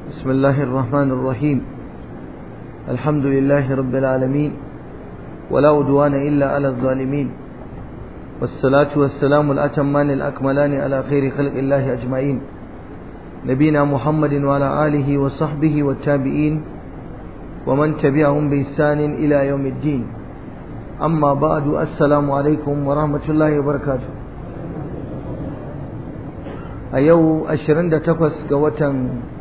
بسم الله الرحمن الرحيم الحمد لله رب العالمين ولا عدوان إلا على الظالمين والصلاة والسلام الأتمان الأكملان على خير خلق الله أجمعين نبينا محمد وعلى آله وصحبه والتابعين ومن تبعهم بإحسان إلى يوم الدين أما بعد السلام عليكم ورحمة الله وبركاته a yau 28 ga watan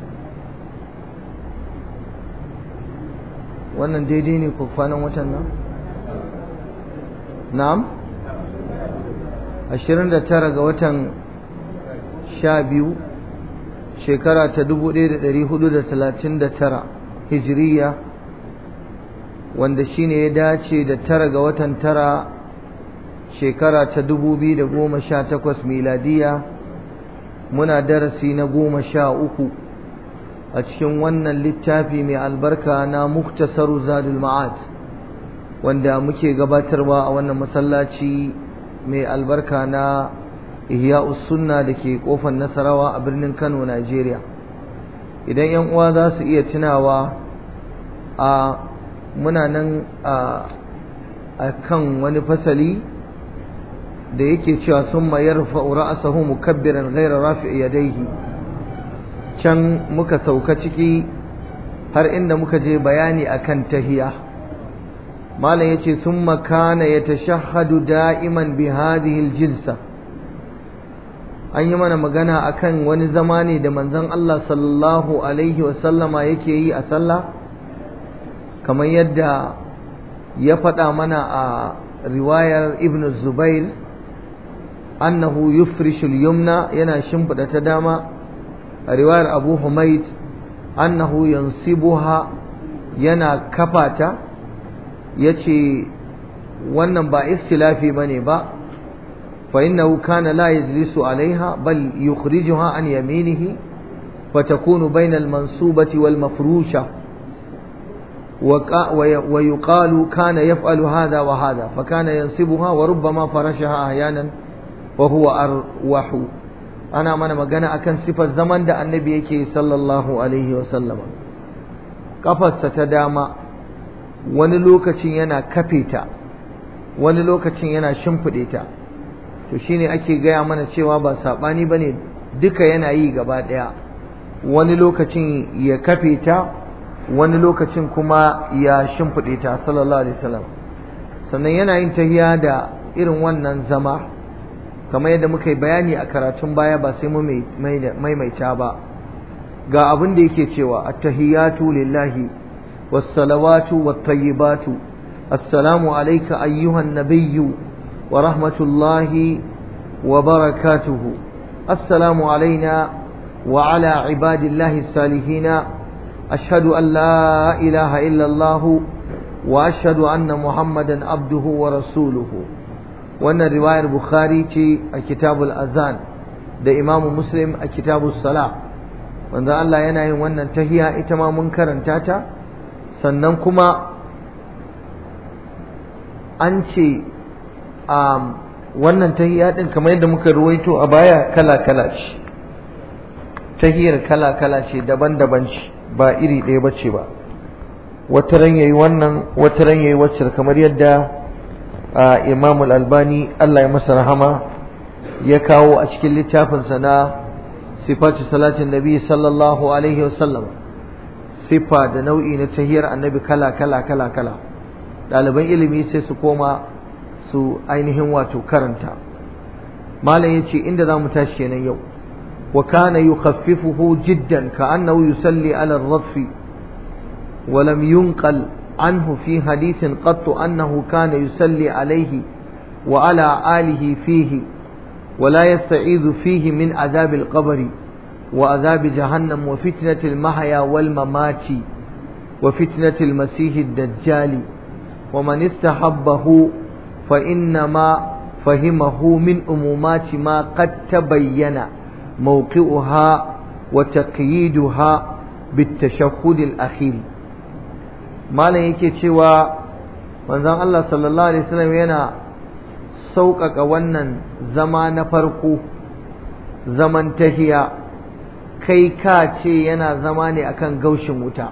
wannan daidai ne ko kwanan watan nan? na'am? 29 ga watan 12 shekara ta 1439 hijiriya wanda shine ya dace da tara ga watan tara shekara ta 2018 miladiya muna darasi na goma sha uku a cikin wannan littafi mai albarka na muktasaru zadul ma'ad wanda muke gabatarwa a wannan masallaci mai albarka na ihya'us sunna da ke kofar nasarawa a birnin kano najeriya idan yan uwa za su iya tunawa a muna nan a kan wani fasali da yake cewa sun mayar ra'asahu mukabbiran ghaira rafi yadaihi can muka sauka ciki har inda muka je bayani akan tahiya malam yace summa kana yatashahhadu da'iman bi hadhihi aljilsa an yi mana magana akan wani zama ne da manzon Allah sallallahu alaihi wa sallama yake yi a sallah kamar yadda ya faɗa mana a riwayar ibn zubair annahu yufrishu al-yumna yana shimfida ta dama a riwayar Abu Humayd annahu yansibuha yana kafata yace wannan ba ikhtilafi bane ba fa innahu kana la yajlisu alaiha bal yukhrijuha an yaminihi fatakunu bayna al-mansubati wal mafrusha ويقال كان يفعل هذا وهذا فكان ينصبها وربما فرشها أحيانا wa huwa arwahu ana mana magana akan sifar zaman da annabi yake sallallahu alaihi wa sallama kafarsa ta dama wani lokacin yana kafe ta wani lokacin yana shimfiɗe ta to shine ake gaya mana cewa ba saɓani bane duka yana yi gaba ɗaya wani lokacin ya kafe ta wani lokacin kuma ya shimfiɗe ta sallallahu alaihi wasallam sannan yana yin tahiya da irin wannan zama kamar yadda muka yi bayani a karatun baya ba sai mu maimaita ba ga abin da yake cewa attahiyatu lillahi wassalawatu wattayyibatu assalamu alayka ayyuhan nabiyyu wa rahmatullahi wa barakatuhu assalamu alayna wa ala ibadillahi salihina ashhadu an la ilaha illa allah wa ashhadu anna muhammadan abduhu wa rasuluhu wannan riwayar bukhari ce a kitabul azan da imamu muslim a kitabul sala wanda Allah yana yin wannan tahiya ita ma mun karanta ta sannan kuma an ce wannan tahiya din kamar yadda muka ruwaito a baya kala-kala ce tahiyar kala-kala ce daban-daban ce ba iri ɗaya ba ce ba wata ran yayi wannan wata ran yayi wacce kamar yadda Imam Al-Albani Allah ya masa rahama ya kawo a cikin littafinsa na sifatu salatin Nabi sallallahu alaihi wasallam sifa da nau'i na tahiyar annabi kala kala kala kala ɗaliban ilimi sai su koma su ainihin wato karanta malam yace inda zamu tashi kenan yau wa kana yukhaffifuhu jiddan ka annahu yusalli ala ar-radfi wa lam yunqal عنه في حديث قط أنه كان يصلي عليه وعلى آله فيه ولا يستعيذ فيه من عذاب القبر وعذاب جهنم وفتنة المحيا والممات وفتنة المسيح الدجال ومن استحبه فإنما فهمه من أمومات ما قد تبين موقعها وتقييدها بالتشهد الأخير malam yake cewa manzon Allah sallallahu alaihi wasallam yana sauƙaƙa wannan zama na farko zaman tahiya kai ka ce yana zama ne akan gaushin wuta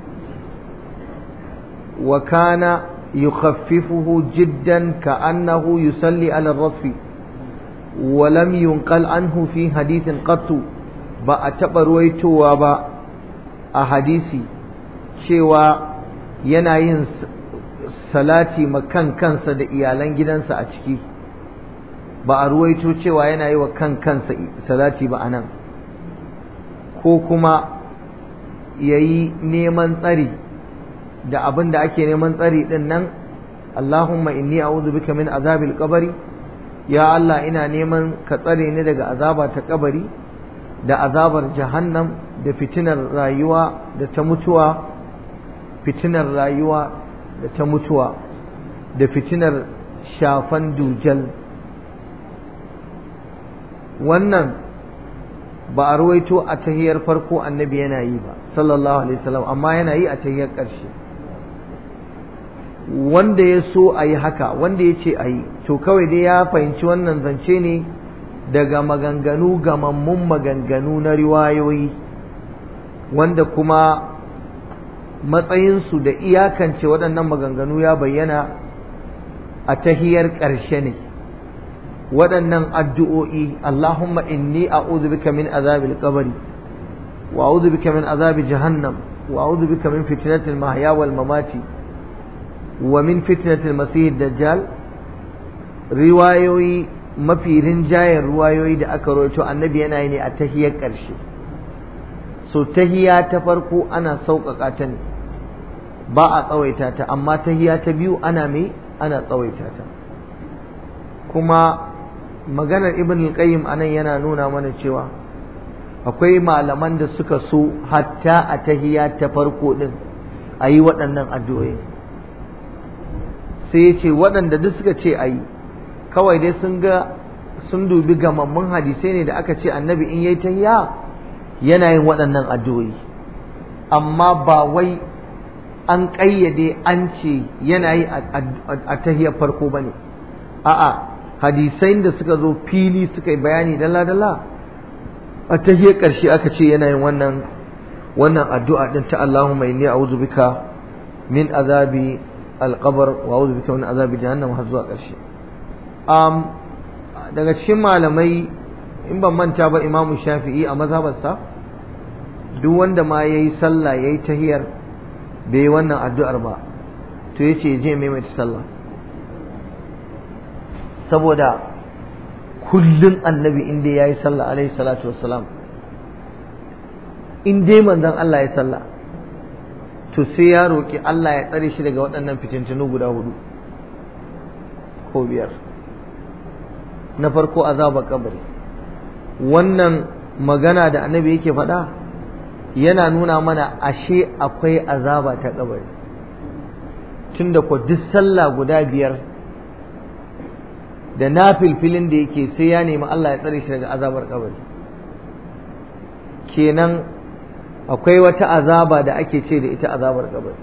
wa kana yukhaffifuhu jiddan ka'annahu yusalli ala rafi wa lam yunqal anhu fi hadithin qattu ba a taɓa ruwaitowa ba a hadisi cewa yana yin salati makan kansa da iyalan gidansa a ciki ba a ruwaito cewa yana yi wa kan kansa salati ba a nan ko kuma ya yi neman tsari da abin da ake neman tsari ɗin nan Allahumma inni a'udhu bika min azabil qabri ya Allah ina neman ka tsare ni daga azaba ta kabari da azabar jahannam da fitinar rayuwa da ta mutuwa fitinar rayuwa da ta mutuwa da fitinar shafan dujal wannan ba a ruwaito a tahiyar farko annabi yana yi ba sallallahu alaihi wasallam amma yana yi a tahiyar ƙarshe wanda ya so a yi haka wanda ya ce a yi to kawai dai ya fahimci wannan zance ne daga maganganu gamammun maganganu na riwayoyi wanda kuma matsayinsu da iyakance waɗannan maganganu ya bayyana a tahiyar ƙarshe ne waɗannan addu'o'i Allahumma inni a'udhu bika min azabil qabri wa a'udhu bika min azabi jahannam wa a'udhu bika min fitnatil mahya wal mamati wa min fitnatil masih dajjal riwayoyi mafi rinjayen ruwayoyi da aka rawaito annabi yana yi ne a tahiyar ƙarshe so tahiya ta farko ana sauƙaƙa ta ne ba a tsawaita ta amma tahiya ta biyu ana mai ana tsawaita ta kuma maganar ibn al-qayyim anan yana nuna mana cewa akwai malaman da suka so hatta a tahiya ta farko din a yi waɗannan addu'o'i sai ya ce waɗanda duk suka ce a yi kawai dai sun ga sun dubi gamammun hadisai ne da aka ce annabi in yayi tahiya yana yin waɗannan addu'o'i amma ba wai an ƙayyade an ce yana yi a tahiyar farko ba ne a'a hadisai da suka zo fili suka yi bayani dala-dala a tahiyar ƙarshe aka ce yana yin wannan wannan addu'a din ta Allahumma inni a'udhu bika min azabi alqabr wa a'udhu bika min azabi jahannam har zuwa ƙarshe um, daga cikin malamai in ban manta ba imamu shafi'i a mazhabarsa duk wanda ma yayi sallah yayi tahiyar bai yi wannan addu'ar ba to yace je maimaita sallah saboda kullum annabi inda ya yi sallah alaihi salatu wassalam in dai manzon Allah ya sallah to sai ya roƙi Allah ya tsare shi daga waɗannan fitintunu guda hudu ko biyar na farko azabar kabari wannan magana da annabi yake faɗa yana nuna mana ashe akwai azaba ta kabari tunda ko duk sallah guda biyar da na filfilin da yake sai ya nemi Allah ya tsare shi daga azabar kabari kenan akwai wata azaba da ake ce da ita azabar kabari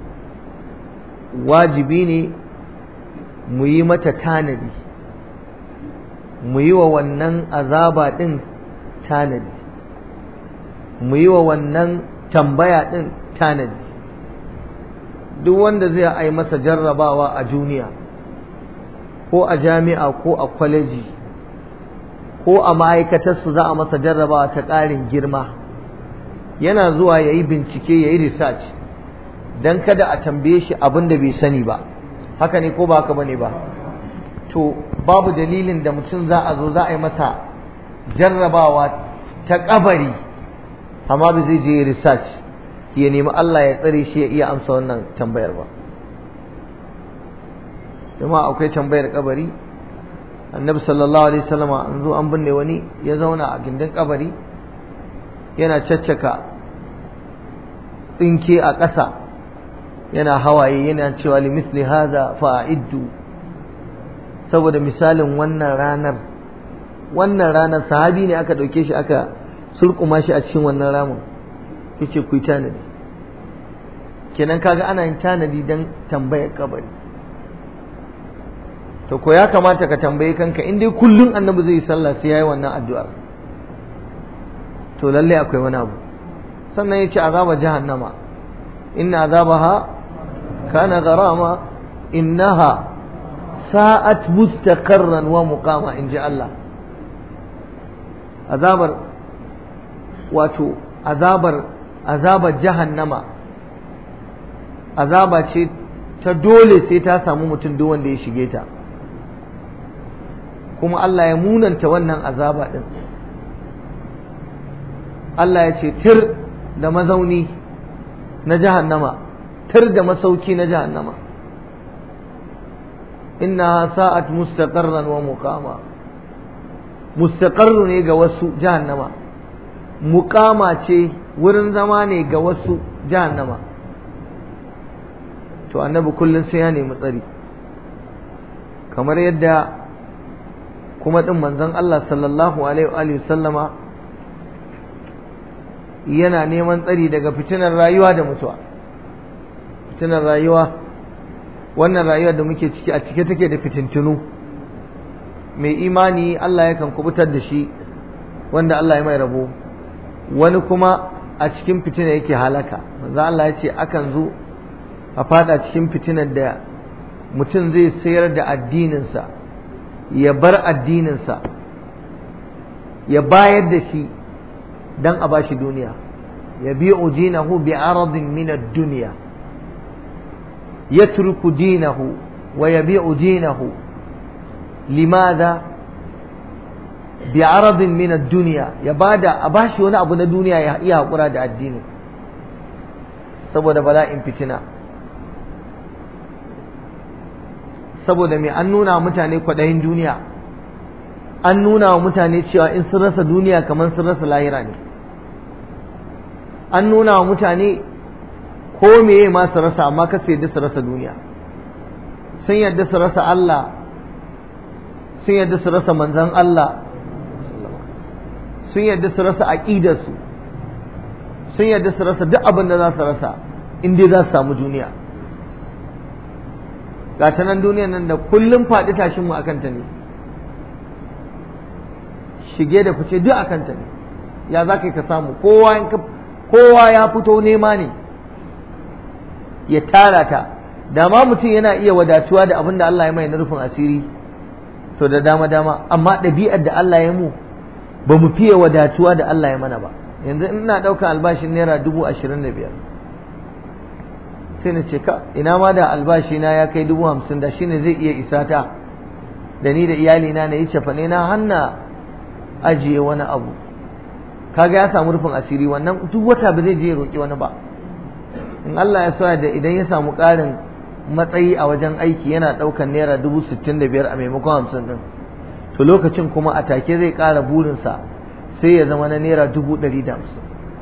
wajibi ne mu yi mata tanadi mu yi wa wannan azaba ɗin tanadi mu yi wa wannan tambaya ɗin tanadi duk wanda zai ai masa jarrabawa a duniya ko a jami'a ko a kwaleji ko a ma'aikatarsu za a masa jarrabawa ta ƙarin girma yana zuwa ya yi bincike ya yi research don kada a tambaye shi abin da bai sani ba haka ne ko ba haka bane ba to babu dalilin da mutum za a zo za a yi masa jarrabawa ta kabari amma ba zai je research ya nemi Allah ya tsare shi ya iya amsa wannan tambayar ba kuma akwai tambayar kabari annabi sallallahu alaihi wasallam an zo an binne wani ya zauna a gindin kabari yana caccaka tsinke a ƙasa yana hawaye yana cewa li misli hadha fa'iddu saboda misalin wannan ranar wannan ranar sahabi ne aka dauke shi aka surkuma shi a cikin wannan ramin yace ku tanadi kenan kaga ana yin tanadi dan tambayar kabari to ko ya kamata ka tambaye kanka in dai kullun annabi zai sallah sai yayi wannan addu'ar to lalle akwai wani abu sannan ya ce azaba jahannama inna azabaha kana garama innaha sa'at mustaqarran wa muqama in ji Allah azabar wato azabar azabar jahannama azaba ce ta dole sai ta samu mutum duk wanda ya shige ta kuma Allah ya munanta wannan azaba din Allah ya ce tir da mazauni na jahannama tir da masauki na jahannama inna sa'at mustaqarran wa muqama mustaqarru ne ga wasu jahannama muqama ce wurin zama ne ga wasu jahannama to annabi kullum sai ya nemi tsari kamar yadda kuma din manzon Allah sallallahu alaihi wa sallama yana neman tsari daga fitinar rayuwa da mutuwa fitinar rayuwa wannan rayuwa da muke ciki a cike take da fitintunu mai imani Allah yakan kubutar da shi wanda Allah ya mai rabo wani kuma a cikin fitina yake halaka manzo Allah ya ce akan zo a fada cikin fitinar da mutum zai sayar da addininsa ya bar addininsa ya bayar da shi dan a bashi duniya ya bi dinahu bi aradin min ad-dunya yatruku dinahu wa yabi'u dinahu limadha bi aradin min ad-dunya ya bada a bashi wani abu na duniya ya iya hakura da addini saboda bala'in fitina saboda me an nuna mutane kwaɗayin duniya an nuna wa mutane cewa in sun rasa duniya kamar sun rasa lahira ne an nuna wa mutane ko meye ma su rasa amma kasa yadda su rasa duniya sun yadda su rasa Allah sun yadda su rasa manzan Allah sun yadda su rasa aƙidarsu sun yadda su rasa duk abin da za su rasa in dai za su samu duniya ga ta nan duniyan nan da kullum faɗi tashin mu akan ta ne shige da fice duk akan ta ne ya za ka samu kowa kowa ya fito nema ne ya tara ta da ma mutum yana iya wadatuwa da abin da Allah ya mai na rufin asiri to da dama dama amma ɗabi'ar da Allah ya mu ba mu fiye wadatuwa da Allah ya mana ba yanzu ina ɗaukar albashin naira dubu ashirin da biyar sai na ce ka ina ma da albashi na ya kai dubu hamsin da shine zai iya isa ta da ni da iyalina na yi cefane na hanna ajiye wani abu kaga ya samu rufin asiri wannan duk wata ba zai je ya roƙi wani ba in Allah ya sa da idan ya samu ƙarin matsayi a wajen aiki yana ɗaukar naira dubu sittin da biyar a maimakon hamsin ɗin to lokacin kuma a take zai ƙara burinsa sai ya zama na naira dubu ɗari da hamsin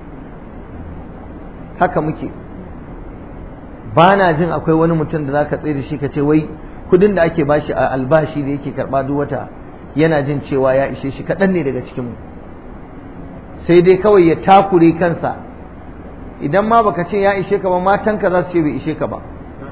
haka muke ba na jin akwai wani mutum da za ka tsaye da shi ka ce wai kudin da ake bashi a albashi da yake karɓa duk wata yana jin cewa ya ishe shi kaɗan ne daga cikinmu sai dai kawai ya takure kansa idan ma baka ce ya ishe ka ba matanka za su ce bai ishe ka ba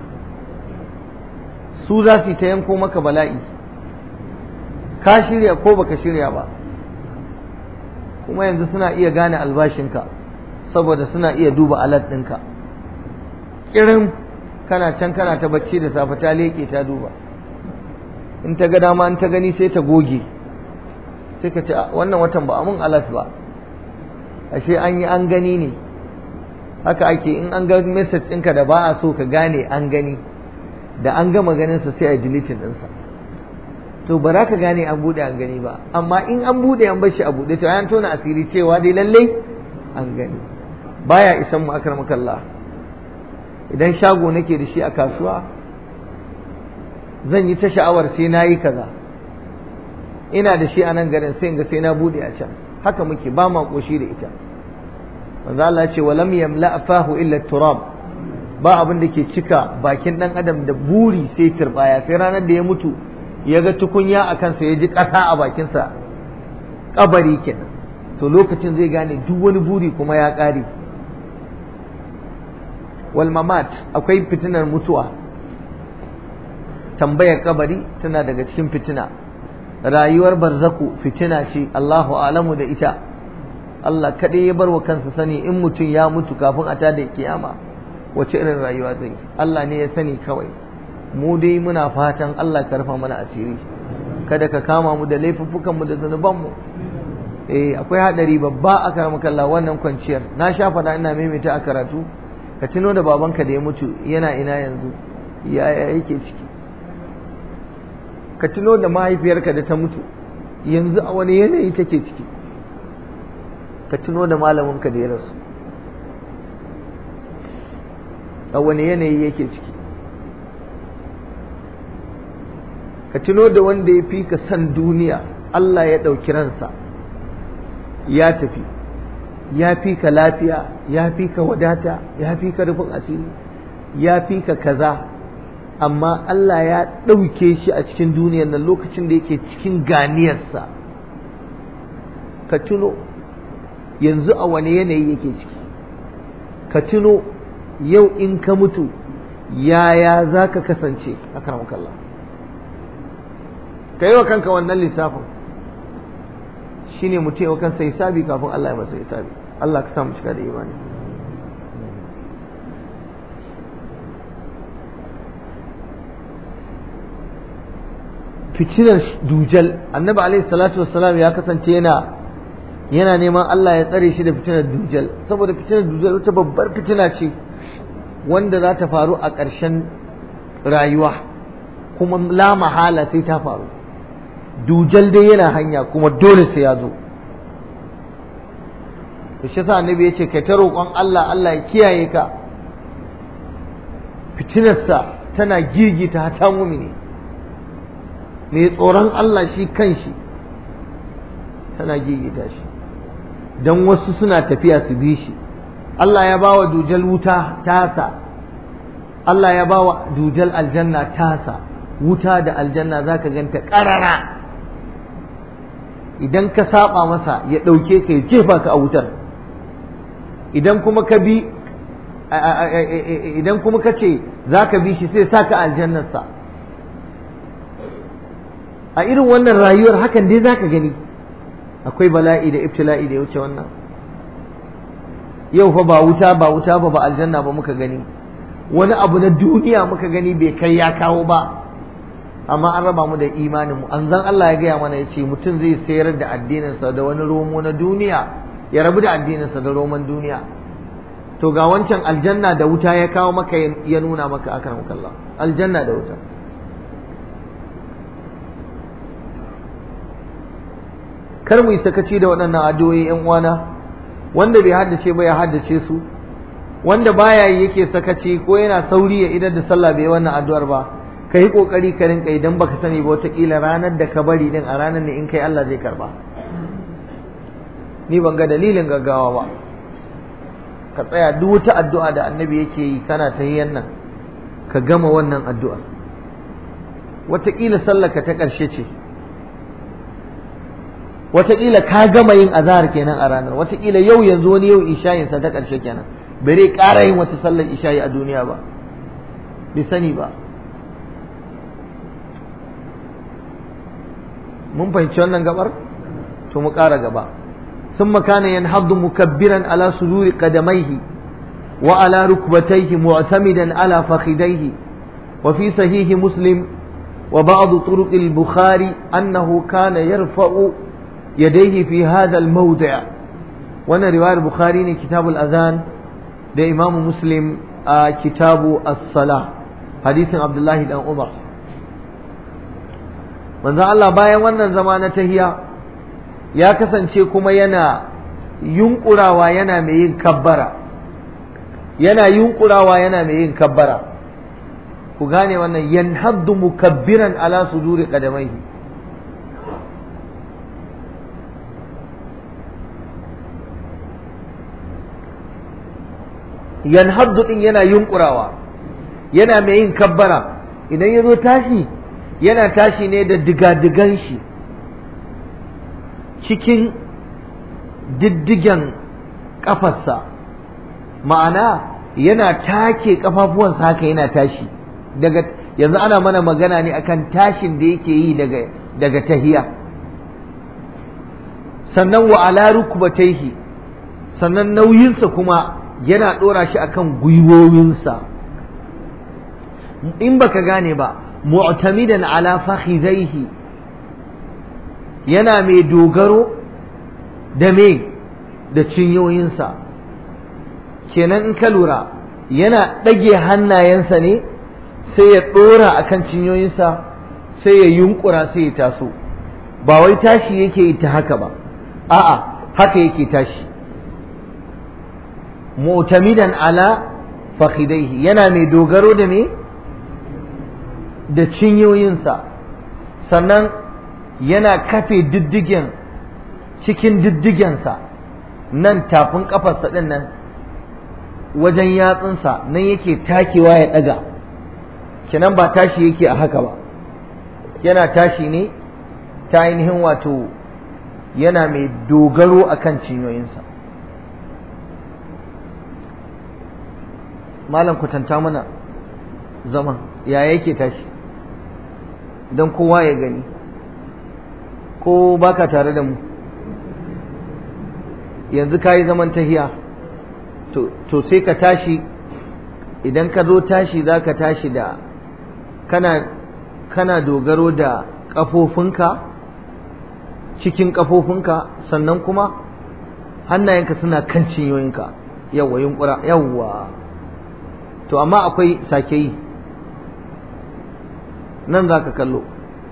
su za su yi ta yanko maka bala'i ka shirya ko baka shirya ba kuma yanzu suna iya gane albashinka saboda suna iya duba alat ɗinka irin kana can kana ta bacci da safe ta leƙe ta duba in ta ga dama in ta gani sai ta goge sai ka ce wannan watan ba amun alat ba ashe an yi an gani ne haka ake in an ga message ɗinka da ba a so ka gane an gani da an gama ganinsa sai a deleting ɗinsa to ba za ka gane an buɗe an gani ba amma in an buɗe an bar shi a buɗe to an tona asiri cewa dai lallai an gani baya isan mu akar makalla idan shago nake da shi a kasuwa zan yi ta sha'awar sai na yi kaza ina da shi a nan garin sai ga sai na buɗe a can haka muke ba ma ƙoshi da ita manzo Allah ce wa lam yamla fahu illa turab ba abin da ke cika bakin dan adam da buri sai turbaya sai ranar da ya mutu ya ga tukunya a kansa ya ji ƙasa a bakinsa kabari kenan to lokacin zai gane duk wani buri kuma ya ƙare wal mamat akwai fitinar mutuwa tambayar kabari tana daga cikin fitina rayuwar barzaku fitina ce Allahu alamu da ita Allah kaɗai ya bar wa kansa sani in mutum ya mutu kafin a tada kiyama wace irin rayuwa zai Allah ne ya sani kawai mu dai muna fatan Allah ka rufa mana asiri kada ka kama mu da laifuffukan mu da zanuban mu eh akwai hadari babba a karamakalla wannan kwanciyar na sha fada ina maimaita a karatu ka tuno da babanka da ya mutu yana ina yanzu yaya yake ciki ka tuno da mahaifiyarka da ta mutu yanzu a wani yanayi take ciki ka tuno da malaminka da ya rasu a wani yanayi yake ciki ka tuno da wanda ya fi ka san duniya Allah ya ɗauki ransa ya tafi ya fi ka lafiya ya fi ka wadata ya fi ka rufin asiri ya fi ka kaza amma Allah ya ɗauke shi a cikin duniyar nan lokacin da yake cikin ganiyarsa ka tuno yanzu a wani yanayi yake ciki ka tuno yau in ka mutu yaya za ka kasance a karamakalla ka yi wa kanka wannan lissafin shi ne mutum yau kansa hisabi kafin Allah ya masa hisabi Allah ka samu cika da imani fitinar dujal annabi alaihi salatu wassalam ya kasance yana yana neman Allah ya tsare shi da fitinar dujal saboda fitinar dujal wata babbar fitina ce wanda za ta faru a ƙarshen rayuwa kuma la mahala sai ta faru dujal dai yana hanya kuma dole sai ya zo to shi yasa annabi ya ce kai ta roƙon Allah Allah ya kiyaye ka fitinarsa tana girgita ta mumini mai tsoron Allah shi kanshi tana gigita shi don wasu suna tafiya su bi shi Allah ya bawa dujal wuta tasa Allah ya bawa dujal aljanna tasa wuta da aljanna za ka ganta ƙarara idan ka saba masa ya ɗauke ka ya jefa ka a wutar idan kuma ka bi idan kuma ka ce za ka bi shi sai sa ka aljannarsa a irin wannan rayuwar hakan dai za ka gani akwai bala'i da ibtila'i da ya wuce wannan yau fa ba wuta ba wuta ba ba aljanna ba muka gani wani abu na duniya muka gani bai kai ya kawo ba amma an raba mu da imanin mu an zan Allah ya gaya mana ya ce mutum zai sayar da addininsa da wani romo na duniya ya rabu da addininsa da roman duniya to ga wancan aljanna da wuta ya kawo maka ya nuna maka akan Allah aljanna da wuta kar mu yi sakaci da waɗannan addu'o'i ƴan uwana wanda bai haddace ba ya haddace su wanda baya yi yake sakaci ko yana sauri ya idar da sallah bai wannan addu'ar ba ka yi kokari ka rinka idan baka sani ba wataƙila ranar da ka bari din a ranar ne in kai Allah zai karba ni ban ga dalilin gaggawa ba ka tsaya duk wata addu'a da annabi yake yi kana ta yi nan ka gama wannan addu'ar wataƙila sallaka ta ƙarshe ce wataƙila ka gama yin azahar kenan a ranar wataƙila yau yanzu wani yau ishayinsa ta ƙarshe kenan bare ƙara yin wata sallar ishayi a duniya ba bai sani ba mun fahimci wannan gabar to mu ƙara gaba ثم كان ينهض مكبرا على صدور قدميه وعلى ركبتيه معتمدا على فخذيه وفي صحيح مسلم وبعض طرق البخاري أنه كان يرفع يديه في هذا الموضع وانا رواية البخاري كتاب الأذان ده إمام مسلم آه كتاب الصلاة حديث عبد الله بن عمر من ذا الله بايا وانا زمانة هي ya kasance kuma yana yunkurawa yana mai yin kabbara yana yunkurawa yana mai yin kabbara ku gane wannan yanhaddu mukabbiran ala suduri qadamaihi yanhaddu din yana yunkurawa yana mai yin kabbara idan ya zo tashi yana tashi ne da digadigan shi cikin diddigen kafarsa ma'ana yana take kafafuwansa haka yana tashi daga yanzu ana mana magana ne akan tashin da yake yi daga daga tahiya sannan wa ala rukbatayhi sannan nauyinsa kuma yana ɗora shi akan gwiwowinsa in baka gane ba mu'tamidan ala fakhidaihi yana mai dogaro da me da cinyoyinsa kenan in ka lura yana ɗage hannayensa ne sai ya ɗora akan cinyoyinsa sai ya yunkura sai ya taso ba wai tashi yake yi ta haka ba a'a haka yake tashi mu'tamidan ala fakhidaihi yana mai dogaro da me da cinyoyinsa sannan yana kafe diddigen cikin diddigensa nan tafin kafarsa ɗin nan wajen yatsunsa nan yake takewa ya ɗaga kenan ba tashi yake a haka ba yana tashi ne ta ainihin wato yana mai dogaro a kan cinyoyinsa malam kwatanta mana zaman ya yake tashi don kowa ya gani ko baka tare da mu yanzu ka yi zaman tahiya to sai ka tashi idan ka zo tashi za ka tashi da kana kana dogaro da ƙafofinka cikin ƙafofinka sannan kuma hannayenka suna kan cinyoyinka yawwa yunkura yawwa to amma akwai sake yi nan za ka kallo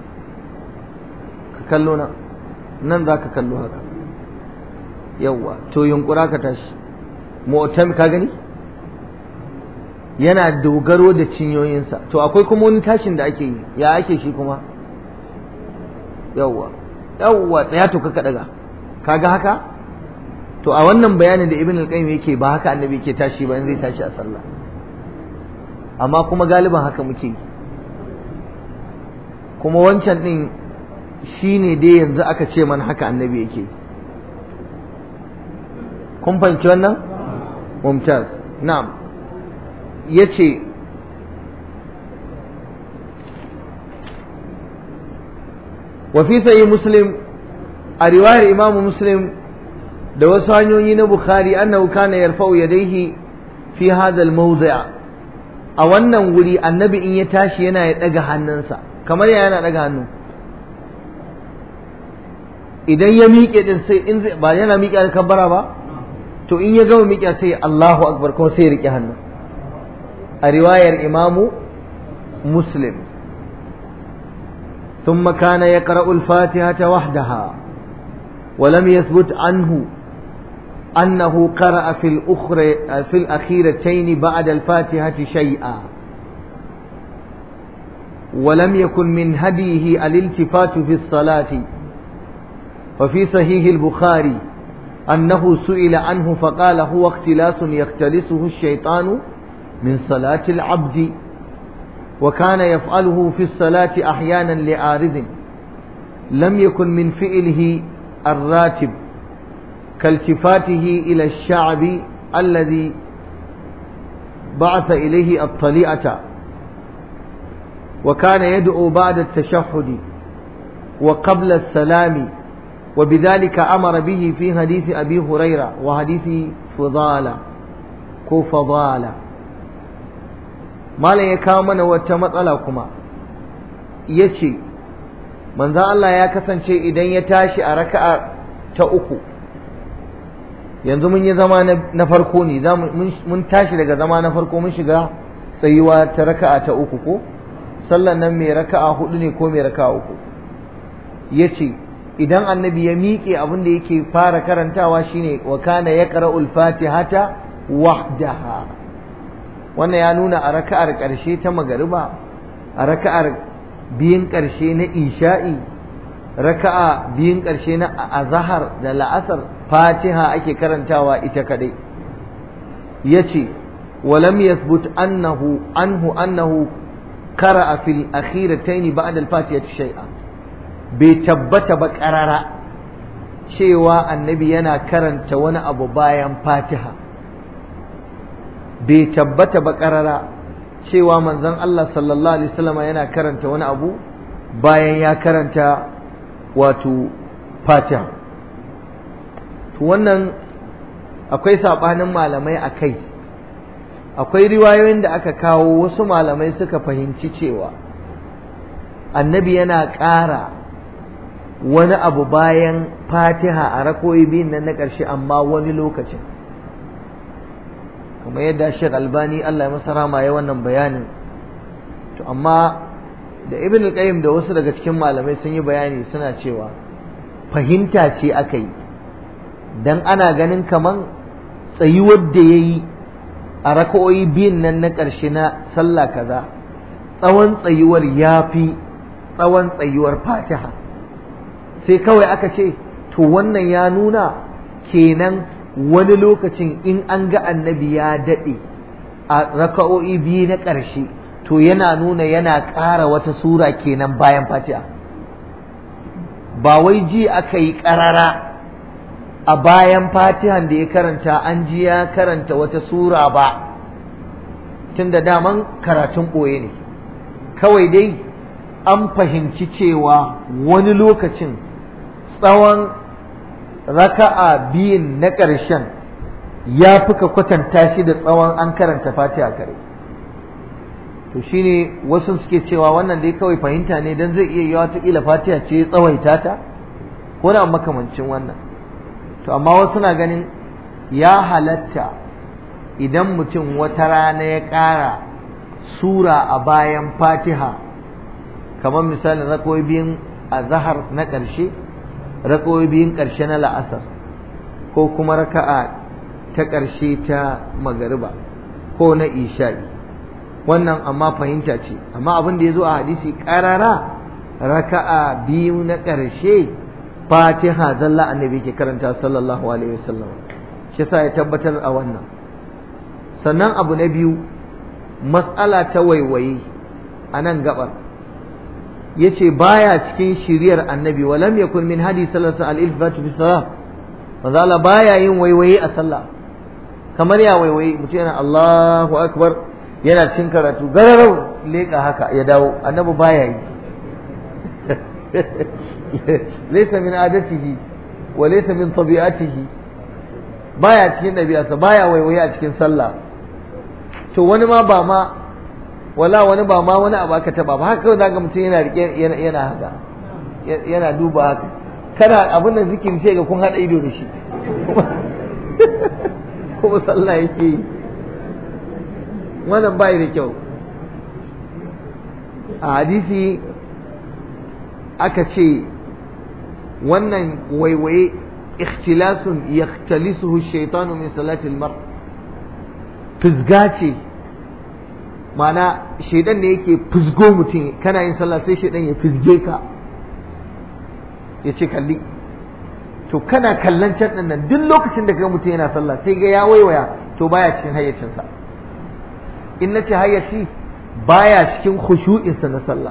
ka kallo na nan za ka kallo haka yawwa to yunkura ka tashi mu'tam ka gani yana dogaro da cinyoyinsa to akwai kuma wani tashin da ake yi ya ake shi kuma yawwa yawwa tsaya to ka daga kaga haka to a wannan bayanin da ibn al-qayyim yake ba haka annabi yake tashi ba in zai tashi a sallah amma kuma galiban haka muke kuma wancan din shine dai yanzu aka ce man haka annabi yake kun fahimci wannan mumtaz na'am yace wa fi sahih muslim a riwayar imam muslim da wasu hanyoyi na bukhari annahu kana yarfa'u yadayhi fi hadha al-mawdi' a wannan wuri annabi in ya tashi yana ya daga hannunsa kamar ya yana daga hannu idan ya miƙe din sai in ba yana miƙe da kabbara ba to in ya gama miƙe sai Allahu akbar kuma sai ya riƙe hannu a riwayar imamu muslim ثم كان يقرأ الفاتحة وحدها ولم يثبت عنه أنه قرأ في الأخرى في الأخيرتين بعد الفاتحة شيئا ولم يكن من هديه الالتفات في الصلاة وفي صحيح البخاري أنه سئل عنه فقال هو اختلاس يختلسه الشيطان من صلاة العبد وكان يفعله في الصلاة أحيانا لعارض لم يكن من فعله الراتب كالتفاته إلى الشعب الذي بعث إليه الطليعة وكان يدعو بعد التشهد وقبل السلام وبذلك أمر به في حديث أبي هريرة وحديث فضالة كو فضالة malam ya kawo mana wata matsala kuma ya ce manzo Allah ya kasance idan ya tashi a raka'a ta uku yanzu mun yi zama na farko ne mun tashi daga zama na farko mun shiga tsayuwa ta raka'a ta uku ko sallan nan mai raka'a hudu ne ko mai raka'a uku ya ce idan annabi ya miƙe abin da yake fara karantawa shine wa kana yaqra'ul fatihata wahdaha wannan ya nuna a raka'ar ƙarshe ta magariba a raka'ar biyun ƙarshe na isha'i raka'a biyun ƙarshe na azahar da la'asar fatiha ake karantawa ita kadai yace walam yathbut annahu anhu annahu qara'a fil akhiratayn ba'da al-fatiha shay'a bai tabbata ba qarara cewa annabi yana karanta wani abu bayan fatiha bai tabbata ba ƙarara cewa manzon Allah sallallahu alaihi wasallam yana karanta wani abu bayan ya karanta wato fatiha to wannan akwai saɓanin malamai a kai akwai riwayoyin da aka kawo wasu malamai suka fahimci cewa annabi yana ƙara wani abu bayan fatiha a rakoyi biyun nan na ƙarshe amma wani lokacin kuma yadda shek albani allah ya masa rama ya wannan bayanin to amma da ibn al-qayyim da wasu daga cikin malamai sun yi bayani suna cewa fahimta ce aka yi dan ana ganin kaman tsayuwar da ya yi a raka'o'i biyun nan na ƙarshe na sallah kaza tsawon tsayuwar ya fi tsawon tsayuwar fatiha sai kawai aka ce to wannan ya nuna kenan wani lokacin in an ga annabi ya daɗe a raka'o'i biyu na ƙarshe to yana nuna yana ƙara wata sura kenan bayan fatiha ba wai ji aka yi ƙarara a bayan fatihan da ya karanta an ji ya karanta wata sura ba tun da daman karatun ɓoye ne kawai dai an fahimci cewa wani lokacin tsawon raka'a biyun na ƙarshen ya fi ka kwatanta shi da tsawon an karanta fatiha kare to shine wasu suke cewa wannan dai kawai fahimta ne don zai iya yi wata fatiha ce tsawaita ta ko na makamancin wannan to amma wasu na ganin ya halatta idan mutum wata rana ya ƙara sura a bayan fatiha kamar misalin rakoyi biyun a zahar na ƙarshe rakoyi biyun ƙarshe na la'asar ko kuma raka'a ta ƙarshe ta magariba ko na isha'i wannan amma fahimta ce amma abin da ya zo a hadisi ƙarara raka'a biyu na ƙarshe fatiha zalla annabi ke karanta sallallahu alaihi wasallam shi yasa ya tabbatar a wannan sannan abu na biyu matsala ta waiwaye a nan gabar yace baya cikin shiriyar annabi walam yakun min hadi sallallahu alaihi wasallam fi salat manzo Allah baya yin waiwaye a sallah kamar ya waiwaye mutum yana Allahu akbar yana cin karatu gararau leka haka ya dawo annabi baya yi ليس من عادته وليس من طبيعته baya cikin ɗabi'arsa baya waiwaye a cikin sallah to wani ma ba ma wala wani ba ma wani abu aka taba ba haka kawai zaka mutum yana rike yana haka yana duba haka kana abin da zikiri sai ga kun hada ido da shi kuma sallah yake yi wannan bai da kyau a hadisi aka ce wannan waiwaye ikhtilasun yakhtalisuhu shaitanu min salatil mar fizga ce mana shaidan ne yake fizgo mutum kana yin sallah sai shaidan ya fizge ka ya ce kalli to kana kallon can nan duk lokacin da kaga mutum yana sallah sai ga ya waiwaya to baya cikin hayyacinsa in nace hayyaci baya cikin khushu'insa na sallah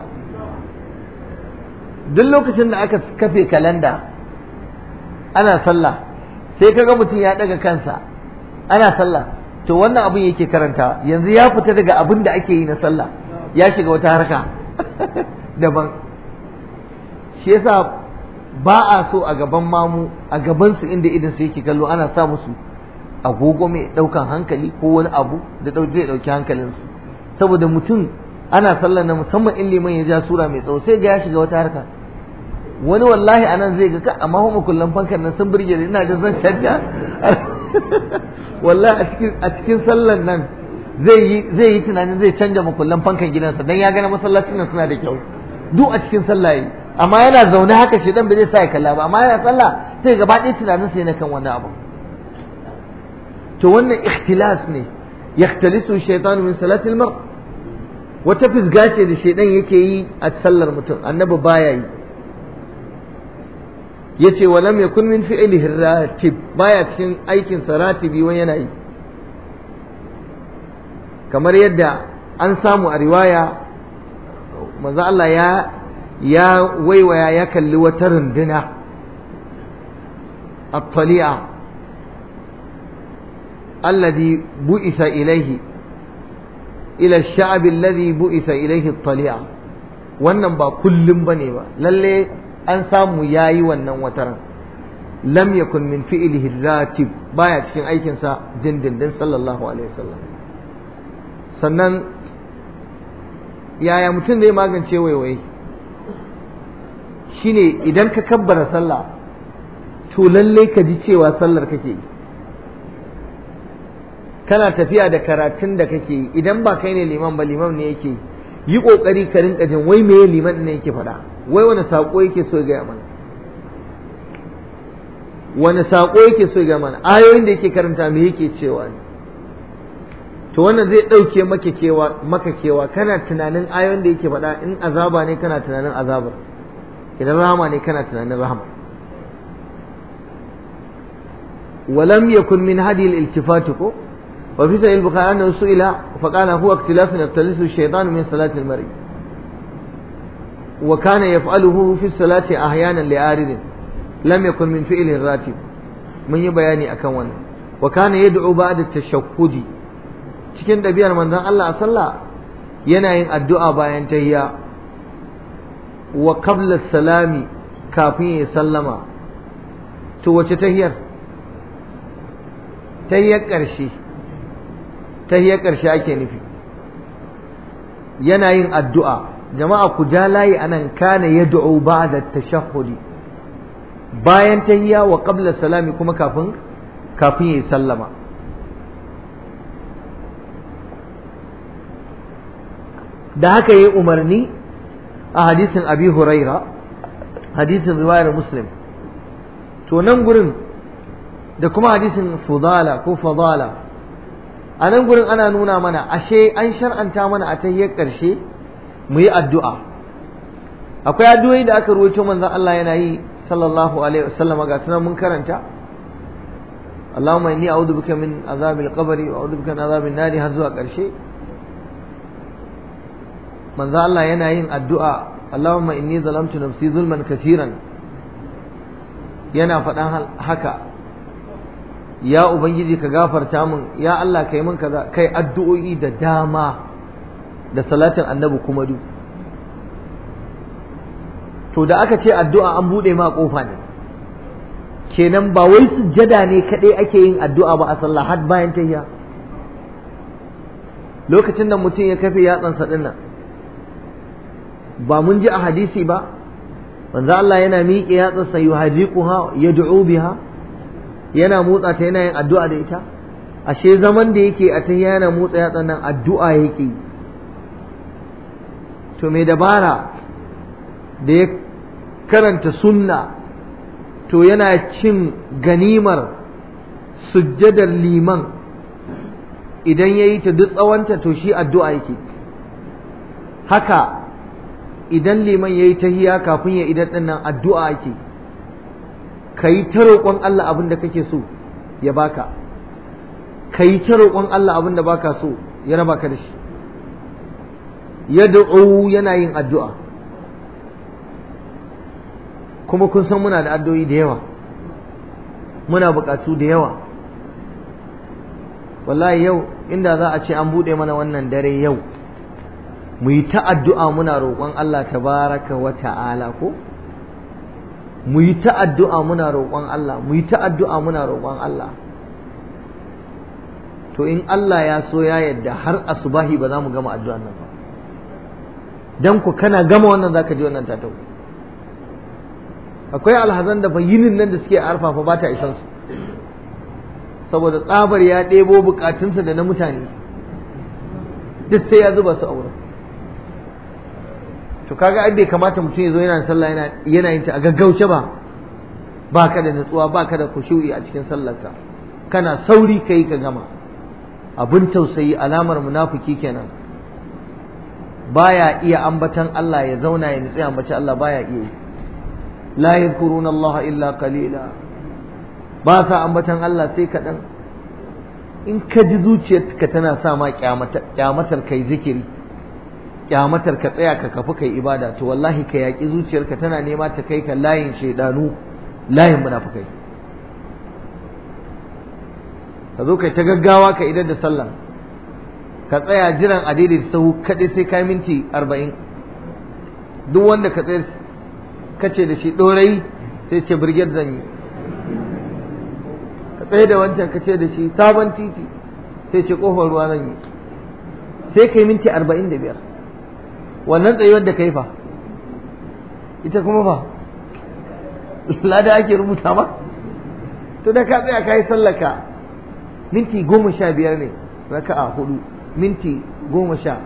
duk lokacin da aka kafe kalanda ana sallah sai kaga mutum ya daga kansa ana sallah to wannan abin yake karanta yanzu ya fita daga abin da ake yi na sallah ya shiga wata harka daban shi yasa ba a so a gaban mamu a gaban su inda idan su yake kallo ana sa musu agogo mai daukan hankali ko wani abu da zai dauki hankalinsu saboda mutum ana sallah na musamman in liman ya ja sura mai tsawo sai ga ya shiga wata harka wani wallahi anan zai ga amma kuma kullum fankan nan sun burge ina da zan canja wallahi a cikin a cikin sallan nan zai yi zai yi tunanin zai canja makullan fankan gidansa dan ya gana masallacin nan suna da kyau duk a cikin sallah yi amma yana zaune haka shi dan bai zai sa ya kalla ba amma yana sallah sai gaba ɗaya tunanin sai na kan wani abu to wannan ikhtilas ne yahtalisu shaytanu min salatil mar wata fisga ce da shaidan yake yi a sallar mutum annabi baya yi yace wa lam yakun min fi'lihi ratib baya cikin aikin sa ratibi wani yana yi kamar yadda an samu a riwaya manzo Allah ya ya waiwaya ya kalli wata runduna at-tali'a alladhi bu'itha ilayhi ila ash-sha'b alladhi bu'itha ilayhi at-tali'a wannan ba kullum bane ba lalle an samu yayi wannan wataran lam yakun min fi'lihi ratib baya cikin aikinsa dindindin sallallahu alaihi wasallam sannan yaya mutum zai magance waiwaye shine idan ka kabbara sallah to lalle ka ji cewa sallar kake yi kana tafiya da karatun da kake yi idan ba kai ne liman ba liman ne yake yi yi kokari ka rinka jin wai meye liman ne yake faɗa wai wani sako yake so ya mana wani sako yake so ya mana ayoyin da yake karanta me yake cewa ne to wannan zai ɗauke maka kewa maka kewa kana tunanin ayoyin da yake faɗa in azaba ne kana tunanin azabar idan rahama ne kana tunanin rahama ولم يكن من هذه الالتفات وفي سعيد البخاري أنه سئل فقال هو اختلاف يختلسه الشيطان من صلاة المرء وكان يفعله في الصلاة أحيانا لآرد لم يكن من فعل الراتب من يبياني أكون وكان يدعو بعد التشهد cikin ɗabi'ar manzon Allah a sallah yana yin addu'a bayan tahiyya wa qabla salami kafin ya sallama to wace tahiyar tahiyyar ƙarshe tahiyar ƙarshe ake nufi yana yin addu'a jama'a ku ja layi anan kana yad'u ba'da tashahhudi bayan tahiyya wa qabla salami kuma kafin kafin ya sallama da haka yayi umarni a hadisin abi huraira hadisin riwayar muslim to nan gurin da kuma hadisin fudala ko fadala a nan gurin ana nuna mana ashe an shar'anta mana a tahiyyar ƙarshe mu yi addu'a akwai addu'o'i da aka ruwaito manzon Allah yana yi sallallahu alaihi wasallam ga sunan mun karanta Allahumma inni a'udhu bika min azabil qabri wa a'udhu bika min azabin nari har zuwa ƙarshe manzon Allah yana yin addu'a Allahumma inni zalamtu nafsi zulman katiran yana faɗan haka ya ubangiji ka gafarta min ya Allah kai min kaza kai addu'o'i da dama da salatin annabi kuma du to da aka ce addu'a an bude ma kofa ne kenan ba wai sujjada ne kadai ake yin addu'a ba a sallah har bayan tahiyya lokacin da mutum ya kafe yatsansa dinnan ba mun ji a hadisi ba manzo Allah yana miƙe yatsansa yuhadiquha yad'u biha yana motsa ta yana yin addu'a da ita ashe zaman da yake a ta yana motsa yatsan nan addu'a yake to mai dabara da ya karanta sunna to yana cin ganimar sujjadar liman idan ya yi ta duk tsawonta to shi addu'a yake haka idan liman ya yi tahiya kafin ya idan ɗin nan addu'a yake ka yi ta roƙon Allah abin da kake so ya baka ka yi ta roƙon Allah abin da baka so ya raba ka da shi ya da'u yana yin addu'a kuma kun san muna da addu'o'i da yawa muna buƙatu da yawa wallahi yau inda za a ce an buɗe mana wannan dare yau mu yi ta addu'a muna roƙon Allah tabaraka wa ta'ala ko mu yi ta addu'a muna roƙon Allah mu yi ta addu'a muna roƙon Allah to in Allah ya so ya yadda har asubahi ba za mu gama addu'an nan ba dan ku kana gama wannan zaka ji wannan tatau akwai alhazan da yinin nan da suke arfafa ba ta isan su saboda tsabar ya ɗebo bukatunsa da na mutane duk sai ya zuba su a wurin to kaga ai bai kamata mutum ya zo yana sallah yana yana yin ta a gaggauce ba ba ka da nutsuwa ba ka da kushu'i a cikin sallarka kana sauri kai ka gama abin tausayi alamar munafiki kenan baya iya ambatan Allah ya zauna ya nutsi ambaci Allah baya iya yi la yadhkuruna Allah illa qalila ba sa ambatan Allah sai kaɗan in ka ji zuciyarka tana sa ma kyamatar kai zikiri kyamatar ka tsaya ka kafi kai ibada to wallahi ka yaƙi zuciyarka tana nema ta kai ka layin shaidanu layin munafukai ka zo kai ta gaggawa ka idar da sallah ka tsaya jiran a daidai sahu kaɗai sai ka minti arba'in duk wanda ka tsaya ka ce da shi ɗorayi sai ce birgit zan yi ka tsaye da wancan ka ce da shi sabon titi sai ce kofar ruwa zan yi sai kai minti arba'in da biyar wannan tsayuwar da kai fa ita kuma fa lada ake rubuta ma to da ka tsaya ka yi sallaka minti goma sha biyar ne raka'a hudu minti goma sha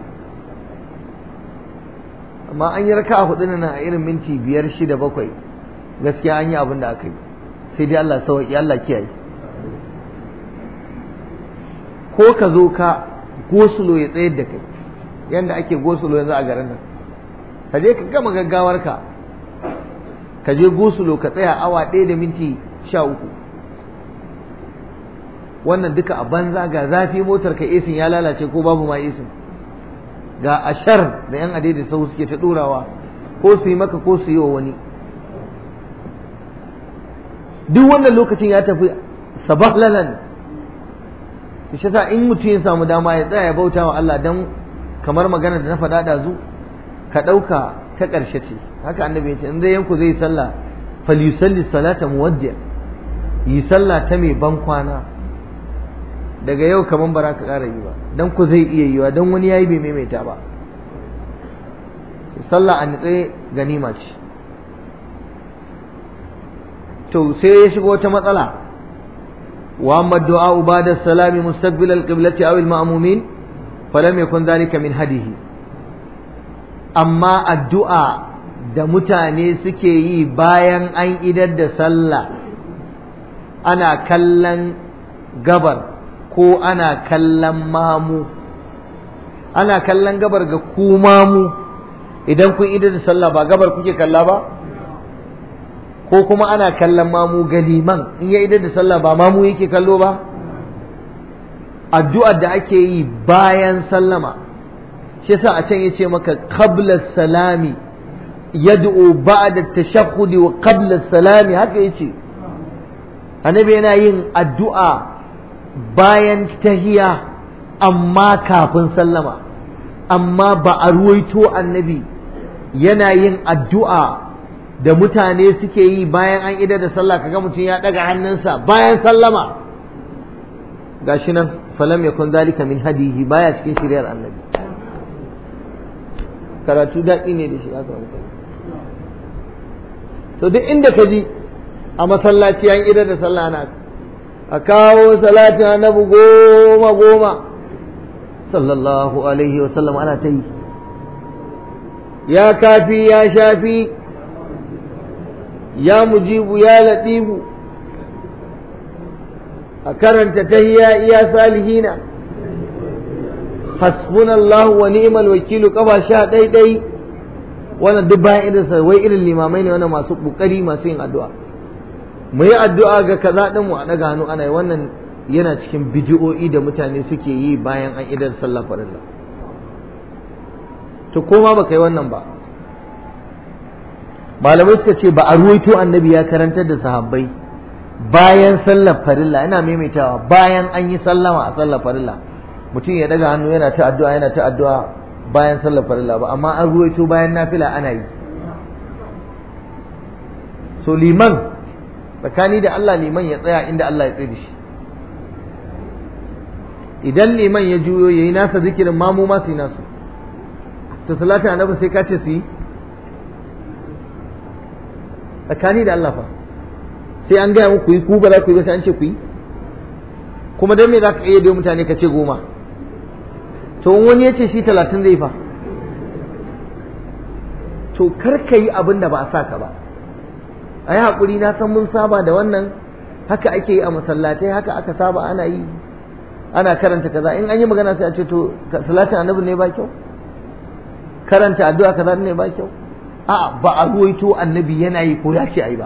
amma an yi raka'a hudu na a irin minti biyar shida bakwai gaskiya an yi abin da aka yi sai dai Allah sauki Allah kiyaye ko ka zo ka gosulo ya tsayar da kai yanda ake gosulo yanzu a garin nan ka je ka gama gaggawar ka ka je gosulo ka tsaya awa ɗaya da minti sha uku wannan duka a banza ga zafi motar ka esin ya lalace ko babu ma esin ga ashar da yan adai da sau suke ta ɗorawa ko su yi maka ko su yi wa wani duk wannan lokacin ya tafi sabahlalan to shi yasa in mutum ya samu dama ya tsaya ya bauta wa Allah dan kamar magana da na faɗa da zu ka ɗauka ta ƙarshe ce haka annabi ya ce in zai yanku zai sallah falyusalli salata muwaddi yi sallah ta mai ban kwana daga yau kaman bara ka ƙara yi ba dan ku zai iya yiwa dan wani yayi bai maimaita ba sallah a nitsaye ganima ce to sai ya shigo wata matsala wa amma du'a ba'da salami mustaqbil al-qiblati aw al-ma'mumin falam yakun dhalika min hadihi amma addu'a da mutane suke yi bayan an idar da sallah ana kallon gabar ko ana kallon mamu ana kallon gabar ga ku mamu idan kun idar da sallah ba gabar kuke kalla ba ko kuma ana kallon mamu ga liman in ya idar da sallah ba mamu yake kallo ba addu'ar da ake yi bayan sallama shi yasa a can yace maka qabla salami yad'u ba'da tashahhudi wa qabla salami haka yace annabi yana yin addu'a bayan tahiya amma kafin sallama amma ba a ruwaito annabi yana yin addu'a da mutane suke yi bayan an idar da sallah kaga mutum ya daga hannunsa bayan sallama gashi nan falam yakun zalika min hadihi baya cikin shiriyar annabi karatu daɗi ne da shi aka to duk inda ka ji a masallaci an idar da sallah na a kawo salatin annabi goma goma sallallahu alaihi wa sallam ana ta yi ya kafi ya shafi ya mujibu ya latifu a karanta tahiyya iya salihina hasbunallahu wa ni'mal wakilu kafa sha ɗai ɗai wannan duk bayan irin sa wai irin limamai ne wannan masu kokari masu yin addu'a mu yi addu'a ga kaza din mu a daga hannu ana yi wannan yana cikin bidi'o'i da mutane suke yi bayan an idar sallah farilla to koma baka yi wannan ba malamai suka ce ba a ruwaito annabi ya karantar da sahabbai bayan sallar farilla ina maimaitawa bayan an yi sallama a sallar farilla mutum ya daga hannu yana ta addu'a yana ta addu'a bayan sallar farilla ba amma an ruwaito bayan nafila ana yi so liman tsakani da Allah liman ya tsaya inda Allah ya tsaye da shi idan liman ya juyo ya yi nasa zikirin mamu ma su yi nasu to salatu annabi sai ka ce su yi tsakani da Allah fa sai an gaya muku yi ku ba za ku yi ba sai an ce ku yi kuma don me za ka iya mutane ka ce goma to wani ya ce shi talatin zai fa to kar ka yi abin da ba a sa ka ba a yi haƙuri na san mun saba da wannan haka ake yi a masallatai haka aka saba ana yi ana karanta kaza in an yi magana sai a ce to salatin annabi ne ba kyau karanta addu'a kaza ne ba kyau a ba a ruwaito annabi yana yi ko ya ce ai ba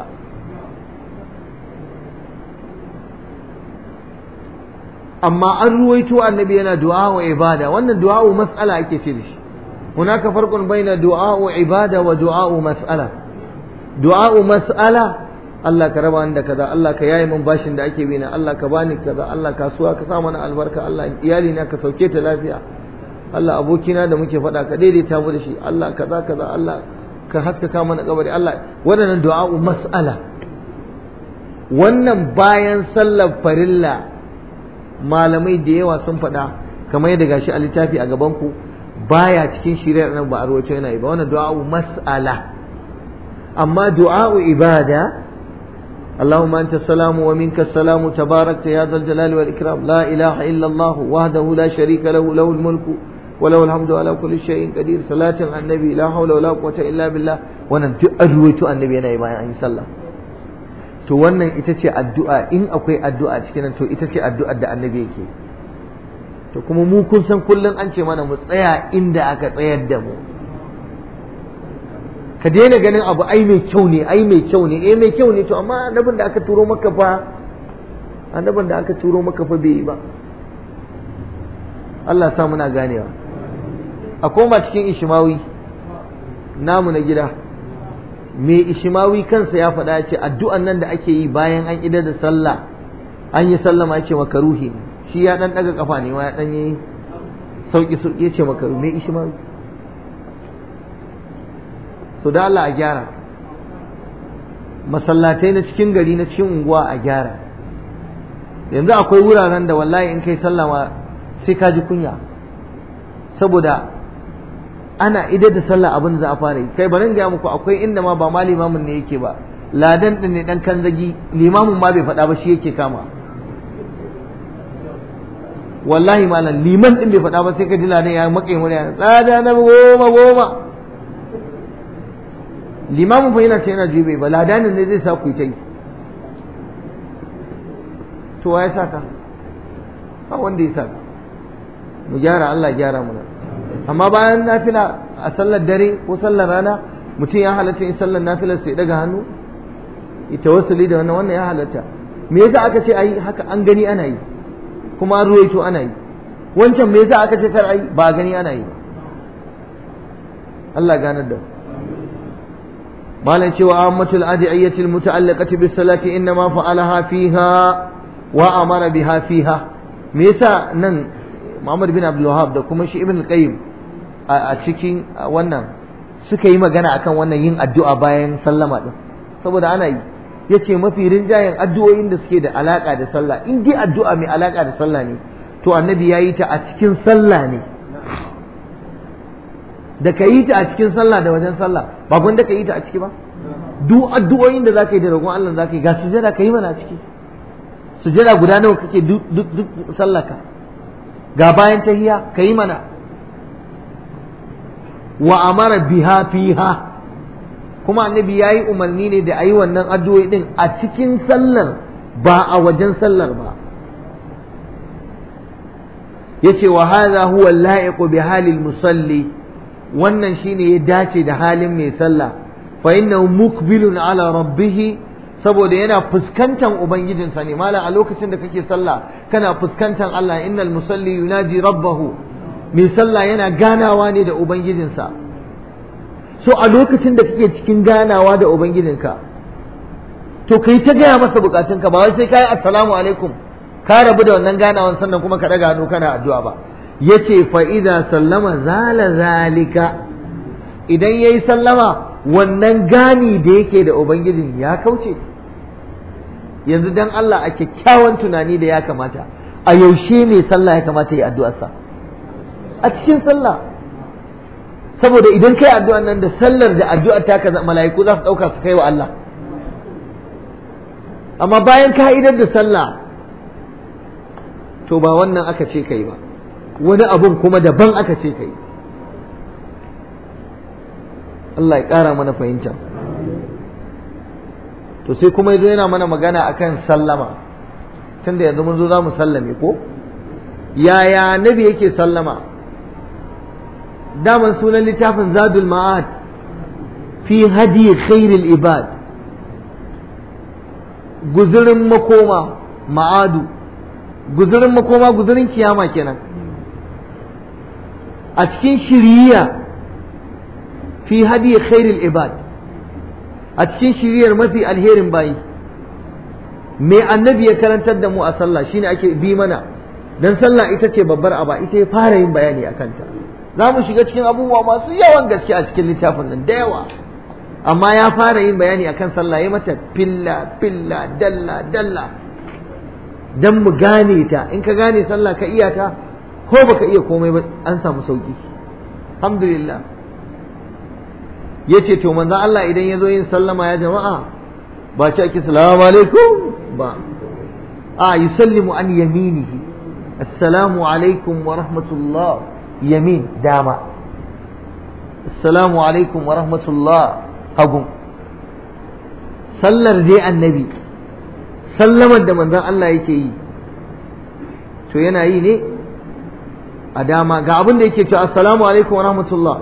amma an ruwaito annabi yana du'a wa ibada wannan du'a wa mas'ala ake ce da shi hunaka farqun baina du'a wa ibada wa du'a wa mas'ala du'a wa mas'ala Allah ka raba da kaza Allah ka yaye min bashin da ake bi na Allah ka bani kaza Allah kasuwa ka sa mana albarka Allah iyali na ka sauke ta lafiya Allah abokina da muke faɗa ka daidaita mu da shi Allah kaza kaza Allah ka haskaka mana kabari Allah waɗannan du'a mas'ala wannan bayan sallar farilla malamai da yawa sun faɗa kamar yadda gashi a littafi a gaban ku baya cikin shirya nan ba a rawaito yana yi ba wannan du'a'u mas'ala amma du'a'u ibada اللهم أنت السلام ومنك السلام تبارك يا ذا الجلال والإكرام لا إله إلا الله وحده لا شريك له له الملك وله الحمد على كل شيء قدير صلاة على النبي لا حول ولا قوة إلا بالله وانا أرويت النبي أنا إيمان أن يصلى to wannan ita ce addu'a in akwai addu'a cikin to ita ce addu'ar da annabi yake to kuma mu kun san kullum an ce mana mu tsaya inda aka tsayar da mu ka daina ganin abu ai mai kyau ne ai mai kyau ne eh mai kyau ne to amma annabin da aka turo maka fa annabin da aka turo maka fa bai yi ba Allah sa muna ganewa a koma cikin ishimawi namu na gida mai ishimawi kansa ya faɗa ce addu'an nan da ake yi bayan an idar da sallah an yi sallama ya ce makaruhi ne shi ya ɗan ɗaga kafa ne ya ɗan yi sauƙi sauƙi ya ce makaruhi mai ishimawi so da Allah a gyara masallatai na cikin gari na cikin unguwa a gyara yanzu akwai wuraren da wallahi in kai sallama sai ka ji kunya saboda ana idar da sallah abin da za a fara yi kai bari gaya muku akwai inda ma ba ma limamin ne yake ba ladan din ne dan kanzagi limamin ma bai faɗa ba shi yake kama wallahi malam liman din bai faɗa ba sai ka ji ladan ya maƙe murya tsada na goma goma limamin fa yana ce yana jube ba ladanin ne zai sa ku ta yi to wa ya saka ba wanda ya saka mu gyara Allah gyara mana amma bayan nafila a sallar dare ko sallar rana mutum ya halatta in sallar nafilar sai daga hannu ita wasali da wannan wannan ya halatta me yasa aka ce ayi haka an gani ana yi kuma an ruwaito ana yi wancan me yasa aka ce kar ayi ba gani ana yi Allah ganar da malam cewa ammatul adiyatil muta'alliqati bis salati inma fa'alaha fiha wa amara biha fiha me yasa nan Muhammad bin Abdul Wahhab da kuma shi Ibn Qayyim a cikin wannan suka yi magana akan wannan yin addu'a bayan sallama din saboda ana yi yace mafi rinjayen addu'o'in da suke da alaka da sallah in dai addu'a mai alaka da sallah ne to annabi ya yi ta a cikin sallah ne da ka yi ta a cikin sallah da wajen sallah ba gwanda ka yi ta a ciki ba duk addu'o'in da zaka yi da roƙon Allah zaka yi ga sujada ka yi mana a ciki sujada guda nawa kake duk duk duk sallaka ga bayan tahiya ka yi mana wa amara biha fiha kuma annabi ya yi umarni ne da a yi wannan addu'o'i din a cikin sallar ba a wajen sallar ba yace wa hadha huwa al-la'iqu bi halil musalli wannan shine ya dace da halin mai sallah fa innahu mukbilun ala rabbih saboda yana fuskantar ubangijinsa ne malam a lokacin da kake sallah kana fuskantar Allah innal musalli yunaji rabbahu mai sallah yana ganawa ne da ubangijinsa so a lokacin da kake cikin ganawa da ubangijinka to kai ta gaya masa bukatunka ba wai sai kai assalamu alaikum ka rabu da wannan ganawan sannan kuma ka daga hannu kana addu'a ba yace fa idza sallama zala zalika idan yayi sallama wannan gani da yake da ubangijin ya kauce yanzu dan Allah a kyakkyawan tunani da ya kamata a yaushe ne sallah ya kamata yi addu'arsa a cikin sallah saboda idan kai addu'an nan da sallar da addu'ar ta ka mala'iku za su dauka su kai wa Allah amma bayan ka'idar da sallah to ba wannan aka ce kai ba wani abun kuma daban aka ce kai Allah ya ƙara mana fahimta to sai kuma yazo yana mana magana akan sallama tunda yanzu mun zo za mu sallame ko yaya nabi yake sallama daman sunan littafin zadul ma'ad fi hadi khairil ibad guzurin makoma ma'adu guzurin makoma guzurin kiyama kenan a cikin shiriya fi hadi khairil ibad a cikin shiriyar mafi alherin bayi me annabi ya karantar da mu a sallah shine ake bi mana dan sallah ita ce babbar aba ita ya fara yin bayani a kanta za mu shiga cikin abubuwa masu yawan gaske a cikin littafin nan da yawa amma ya fara yin bayani akan sallah ya mata filla filla dalla dalla dan mu gane ta in ka gane sallah ka iya ta ko baka iya komai ba an samu sauki alhamdulillah yace to manzo Allah idan ya zo yin sallama ya jama'a ba ce ake salamu alaikum ba a yusallimu an yaminihi assalamu alaikum wa rahmatullah yamin dama assalamu alaikum wa rahmatullah hagun sallar dai annabi sallamar da manzon Allah yake yi to yana yi ne a dama ga abin da yake cewa assalamu alaikum wa rahmatullah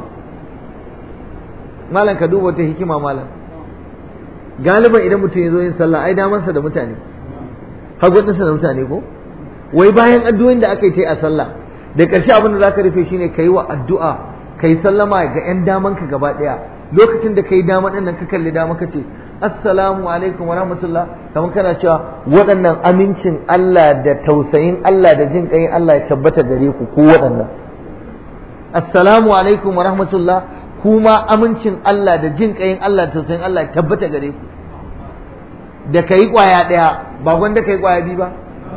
malam ka duba wata hikima malam galiban idan mutum ya zo yin sallah ai damansa da mutane hagwadinsa da mutane ko wai bayan addu'o'in da aka yi ta a sallah da ƙarshe abin da zaka rufe shine kai wa addu'a kai sallama ga yan daman ka gaba ɗaya lokacin da kai dama ɗin nan ka kalli dama ka ce assalamu alaikum wa rahmatullah kamar kana cewa waɗannan amincin Allah da tausayin Allah da jin ƙayin Allah ya tabbata gare ku ku waɗannan assalamu alaikum wa rahmatullah kuma amincin Allah da jin ƙayin Allah da tausayin Allah ya tabbata gare ku da kai kwaya ɗaya ba gwanda kai kwaya biyu ba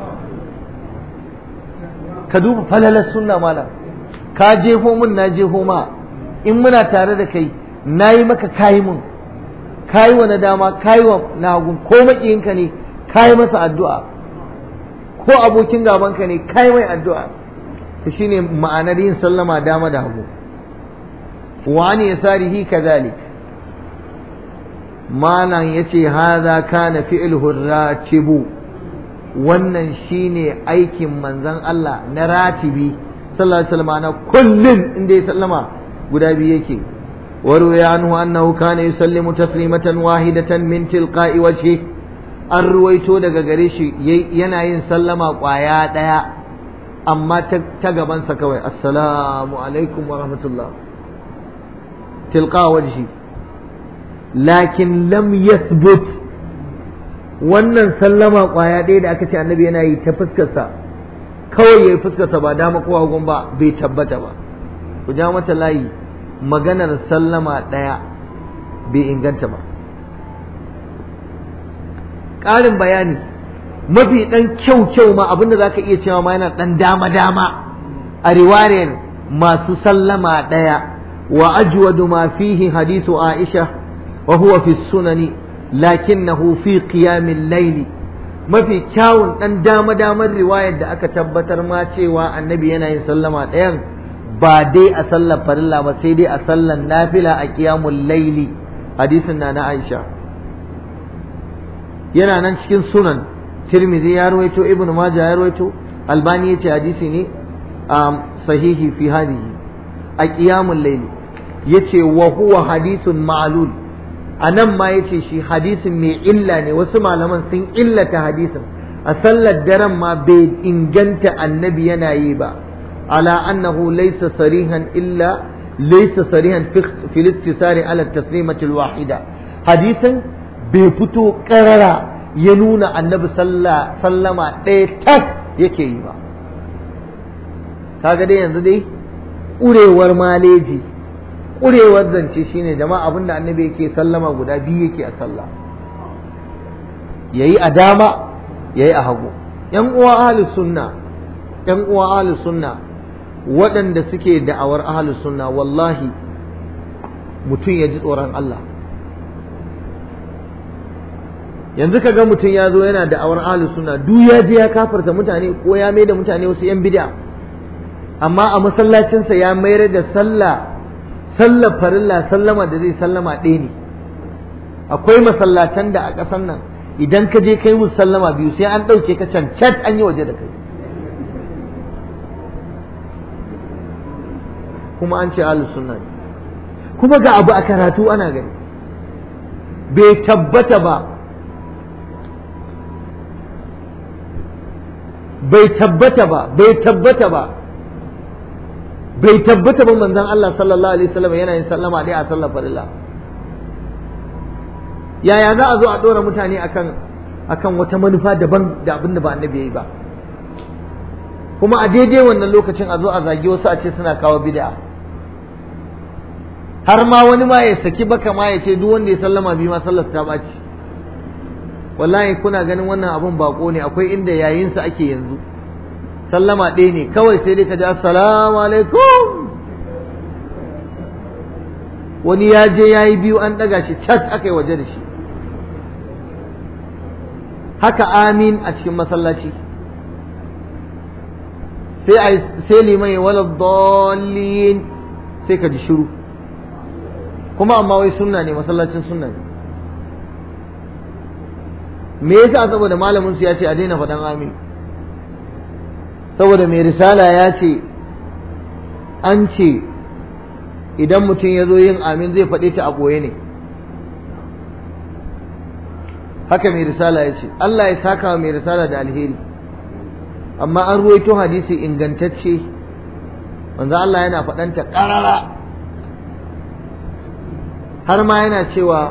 ka duba falalar sunna malam ka jefo mun na jefo ma in muna tare da kai na yi maka kayi mun kayi wa na dama kayi wa na hagun ko maƙiyinka ne kayi masa addu'a ko abokin gabanka ne kayi mai addu'a to shine ma'anar yin sallama dama da hagu wa ne yasarihi kazalik malam yace haza kana fi'luhu ratibu wannan shine aikin manzon Allah na ratibi sallallahu alaihi wasallam na kullun inda ya sallama guda biyu yake وروي عنه أنه كان يسلم تسليمة واحدة من تلقاء وجهه an ruwaito daga gare shi yana yin sallama ƙwaya ɗaya amma ta gabansa kawai assalamu alaikum wa rahmatullah tilqa wajhi lakin lam yathbut wannan sallama ƙwaya ɗaya da aka ce annabi yana yi ta fuskarsa kawai ya yi fuskarsa ba dama ko hagun ba bai tabbata ba ku ja mata layi maganar sallama ɗaya bai inganta ba ƙarin bayani mafi ɗan kyau kyau ma abinda za ka iya cewa ma yana ɗan dama dama a riwayar masu sallama ɗaya wa ajwadu ma fihi hadithu aisha wa huwa fi sunani lakinnahu fi qiyamil layli mafi kyawun ɗan dama damar riwayar da aka tabbatar ma cewa annabi yana yin sallama ɗayan ba dai a sallar farilla ba sai dai a sallar nafila a qiyamul layli hadisin na na aisha yana nan cikin sunan tirmidhi ya rawaito ibnu majah ya rawaito albani yace hadisi ne sahihi fi hadihi a qiyamul layl yace wa huwa hadithun ma'lul anan ma yace shi hadisin mai illa ne wasu malaman sun illata hadisin a sallar daren ma bai inganta annabi yana yi ba ala annahu laysa sarihan illa laysa sarihan fi al-ittisari ala at-taslimati al-wahida hadisin bai fito ƙarara ya nuna annabi sallama ɗaya tak yake yi ba kaga dai yanzu dai ƙurewar maleji ƙurewar zance shine jama'a abinda annabi yake sallama guda biyu yake a sallah yayi a dama yayi a hagu yan uwa ahlus sunna yan uwa ahlus sunna waɗanda suke da'awar ahlus sunna wallahi mutum ya ji tsoron Allah yanzu ka ga mutum ya zo yana da awar ahlus sunna duk ya je ya kafarta mutane ko ya mai da mutane wasu yan bid'a amma a masallacinsa ya mayar da sallah sallar farilla sallama da zai sallama ɗaya ne akwai masallatan da a ƙasar nan idan ka je kai musu sallama biyu sai an ɗauke ka can cat an yi waje da kai kuma an ce ahlus sunna ne kuma ga abu a karatu ana gani bai tabbata ba bai tabbata ba bai tabbata ba bai tabbata ba manzon Allah sallallahu alaihi wasallam yana yin sallama dai a sallar farilla yaya za a zo a dora mutane akan akan wata manufa daban da abin da ba annabi yayi ba kuma a daidai wannan lokacin a zo a zagi wasu a ce suna kawo bid'a har ma wani ma ya saki baka ma ya ce duk wanda ya sallama bi ma sallar ta ɓaci wallahi kuna ganin wannan abun bako ne akwai inda yayin sa ake yanzu sallama ɗaya ne kawai sai dai ka ji assalamu alaikum wani ya je ya yi biyu an ɗaga shi cat aka yi waje da shi haka amin a cikin masallaci sai sai liman ya wala dallin sai ka ji shiru kuma amma wai sunna ne masallacin sunna ne me yasa saboda malamin su ya ce a daina faɗan amin saboda mai risala ya ce an ce idan mutum ya zo yin amin zai faɗe ta a ɓoye ne haka mai risala ya ce Allah ya saka mai risala da alheri amma an ruwaito hadisi ingantacce manzo Allah yana faɗanta ƙarara har ma yana cewa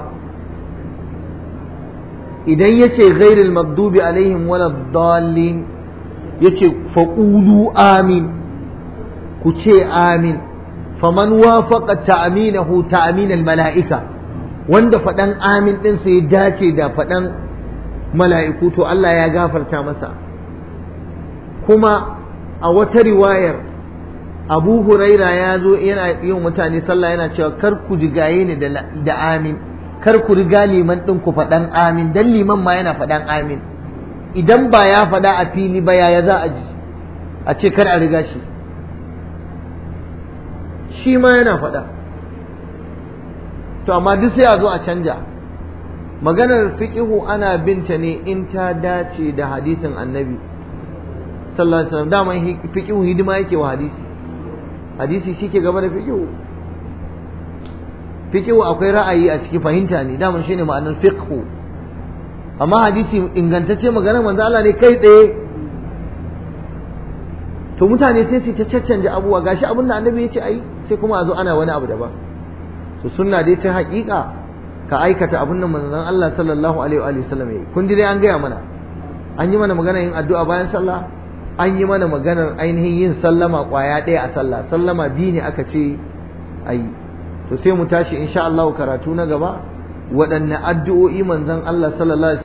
idan ya ce ghairil magdubi alaihim wala dallin ya ce faƙulu amin ku ce amin faman wafaqa ta'aminahu ta'aminal mala'ika wanda faɗan amin ɗin sai dace da faɗan mala'iku to Allah ya gafarta masa kuma a wata riwayar abu huraira ya zo yana yin mutane sallah yana cewa kar ku jigaye ni da amin kar ku riga liman ɗin ku faɗan amin dan liman ma yana faɗan amin idan ba ya faɗa a fili ba yaya za a ji a ce kar a riga shi shi ma yana faɗa to amma duk sai a zo a canja maganar fiqihu ana binta ne in ta dace da hadisin annabi sallallahu alaihi wasallam dama fiqihu hidima yake wa hadisi hadisi shike gaba da fiqihu fiqihu akwai ra'ayi a ciki fahimta ne dama shine ma'anar fiqhu amma hadisi ingantacce maganar manzo Allah ne kai tsaye to mutane sai su ta caccanje abubuwa gashi abin da annabi ya ce ai sai kuma a zo ana wani abu daban to sunna dai ta haƙiƙa ka aikata abin da manzon Allah sallallahu alaihi wa sallam yayi kun ji dai an gaya mana an yi mana magana yin addu'a bayan sallah an yi mana maganar ainihin yin sallama kwaya ɗaya a sallah sallama biyu ne aka ce ayi to sai mu tashi insha Allah karatu na gaba waɗanne addu'o'i manzon Allah sallallahu alaihi